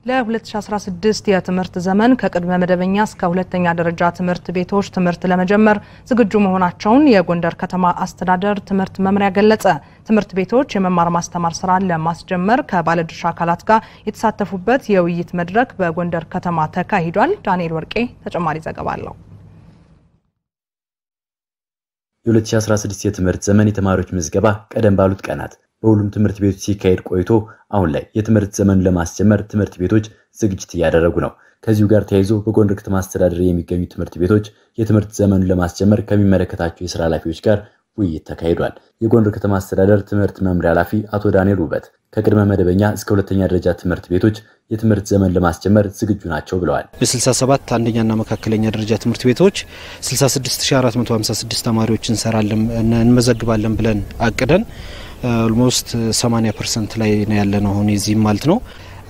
ለ2016 የትምህርት ዘመን ከቅድመ መደበኛ እስከ ሁለተኛ ደረጃ ትምህርት ቤቶች ትምህርት ለመጀመር ዝግጁ መሆናቸውን የጎንደር ከተማ አስተዳደር ትምህርት መምሪያ ገለጸ። ትምህርት ቤቶች የመማር ማስተማር ስራን ለማስጀመር ከባለድርሻ አካላት ጋር የተሳተፉበት የውይይት መድረክ በጎንደር ከተማ ተካሂዷል። ዳንኤል ወርቄ ተጨማሪ ዘገባ አለው። የ2016 የትምህርት ዘመን የተማሪዎች ምዝገባ ቀደም ባሉት ቀናት በሁሉም ትምህርት ቤቶች ሲካሄድ ቆይቶ አሁን ላይ የትምህርት ዘመኑን ለማስጀመር ትምህርት ቤቶች ዝግጅት እያደረጉ ነው። ከዚሁ ጋር ተያይዞ በጎንደር ከተማ አስተዳደር የሚገኙ ትምህርት ቤቶች የትምህርት ዘመኑን ለማስጀመር ከሚመለከታቸው የስራ ኃላፊዎች ጋር ውይይት ተካሂዷል። የጎንደር ከተማ አስተዳደር ትምህርት መምሪያ ኃላፊ አቶ ዳንኤል ውበት ከቅድመ መደበኛ እስከ ሁለተኛ ደረጃ ትምህርት ቤቶች የትምህርት ዘመን ለማስጀመር ዝግጁ ናቸው ብለዋል። ለ67 አንደኛና መካከለኛ ደረጃ ትምህርት ቤቶች 66456 ተማሪዎች እንሰራለን እንመዘግባለን ብለን አቅደን ኦልሞስት 80 ፐርሰንት ላይ ነው ያለነው አሁን የዚህም ማለት ነው።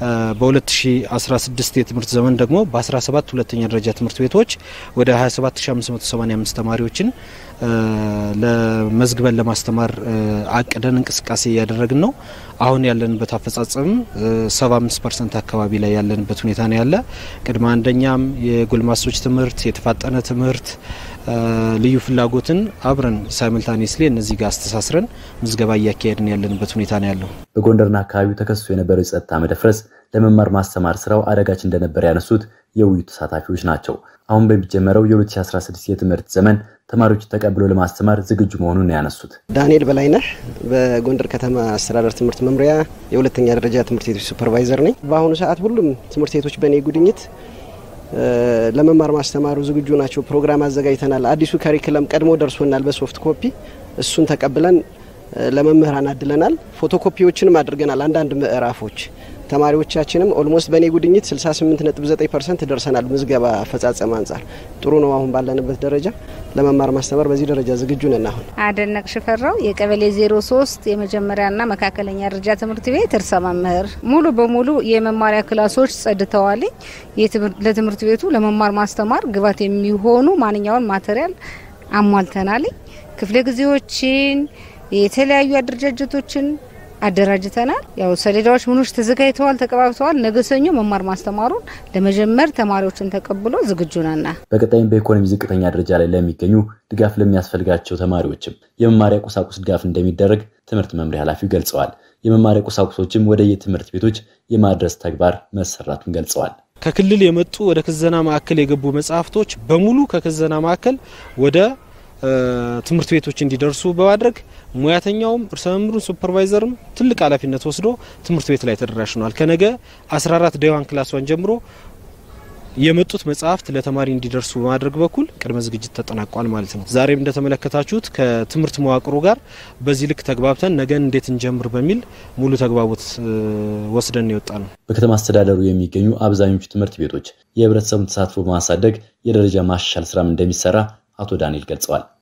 በ2016 የትምህርት ዘመን ደግሞ በ17 ሁለተኛ ደረጃ ትምህርት ቤቶች ወደ 27585 ተማሪዎችን ለመዝግበን ለማስተማር አቅደን እንቅስቃሴ እያደረግን ነው። አሁን ያለንበት አፈጻጸም 75 ፐርሰንት አካባቢ ላይ ያለንበት ሁኔታ ነው ያለ። ቅድመ አንደኛም የጎልማሶች ትምህርት፣ የተፋጠነ ትምህርት ልዩ ፍላጎትን አብረን ሳይምልታኒስሊ እነዚህ ጋር አስተሳስረን ምዝገባ እያካሄድን ያለንበት ሁኔታ ነው ያለው። በጎንደርና አካባቢው ተከስቶ የነበረው የጸጥታ መደፍረስ ለመማር ማስተማር ስራው አዳጋች እንደነበር ያነሱት የውይይቱ ተሳታፊዎች ናቸው። አሁን በሚጀመረው የ2016 የትምህርት ዘመን ተማሪዎች ተቀብሎ ለማስተማር ዝግጁ መሆኑን ያነሱት ዳንኤል በላይነህ በጎንደር ከተማ አስተዳደር ትምህርት መምሪያ የሁለተኛ ደረጃ ትምህርት ቤቶች ሱፐርቫይዘር ነኝ። በአሁኑ ሰዓት ሁሉም ትምህርት ቤቶች በእኔ ጉድኝት ለመማር ማስተማሩ ዝግጁ ናቸው። ፕሮግራም አዘጋጅተናል። አዲሱ ካሪክለም ቀድሞ ደርሶናል በሶፍት ኮፒ እሱን ተቀብለን ለመምህራን አድለናል። ፎቶኮፒዎችንም አድርገናል። አንዳንድ ምዕራፎች ተማሪዎቻችንም ኦልሞስት በእኔ ጉድኝት 68.9 ፐርሰንት ደርሰናል። ምዝገባ አፈጻጸም አንጻር ጥሩ ነው። አሁን ባለንበት ደረጃ ለመማር ማስተማር በዚህ ደረጃ ዝግጁ ነን። አሁን አደነቅ ሽፈራው የቀበሌ 03 የመጀመሪያና መካከለኛ ደረጃ ትምህርት ቤት እርሰ መምህር፣ ሙሉ በሙሉ የመማሪያ ክላሶች ጸድተዋል። ለትምህርት ቤቱ ለመማር ማስተማር ግባት የሚሆኑ ማንኛውን ማቴሪያል አሟልተናል። ክፍለ ጊዜዎችን የተለያዩ አደረጃጀቶችን አደራጅተናል። ያው ሰሌዳዎች ምኖች ተዘጋጅተዋል፣ ተቀባብተዋል። ነገ ሰኞ መማር ማስተማሩን ለመጀመር ተማሪዎችን ተቀብሎ ዝግጁ ነና በቀጣይም በኢኮኖሚ ዝቅተኛ ደረጃ ላይ ለሚገኙ ድጋፍ ለሚያስፈልጋቸው ተማሪዎችም የመማሪያ ቁሳቁስ ድጋፍ እንደሚደረግ ትምህርት መምሪያ ኃላፊው ገልጸዋል። የመማሪያ ቁሳቁሶችም ወደ የትምህርት ቤቶች የማድረስ ተግባር መሰራቱን ገልጸዋል። ከክልል የመጡ ወደ ክዘና ማዕከል የገቡ መጽሐፍቶች በሙሉ ከክዘና ማዕከል ወደ ትምህርት ቤቶች እንዲደርሱ በማድረግ ሙያተኛውም እርሰ መምህሩን ሱፐርቫይዘርም ትልቅ ኃላፊነት ወስዶ ትምህርት ቤት ላይ ተደራሽ ነዋል። ከነገ 14 ዳይዋን ክላሷን ጀምሮ የመጡት መጽሐፍት ለተማሪ እንዲደርሱ በማድረግ በኩል ቅድመ ዝግጅት ተጠናቋል ማለት ነው። ዛሬም እንደተመለከታችሁት ከትምህርት መዋቅሩ ጋር በዚህ ልክ ተግባብተን ነገን እንዴት እንጀምር በሚል ሙሉ ተግባቦት ወስደን የወጣ ነው። በከተማ አስተዳደሩ የሚገኙ አብዛኞቹ ትምህርት ቤቶች የህብረተሰቡን ተሳትፎ በማሳደግ የደረጃ ማሻሻል ስራም እንደሚሰራ አቶ ዳንኤል ገልጸዋል።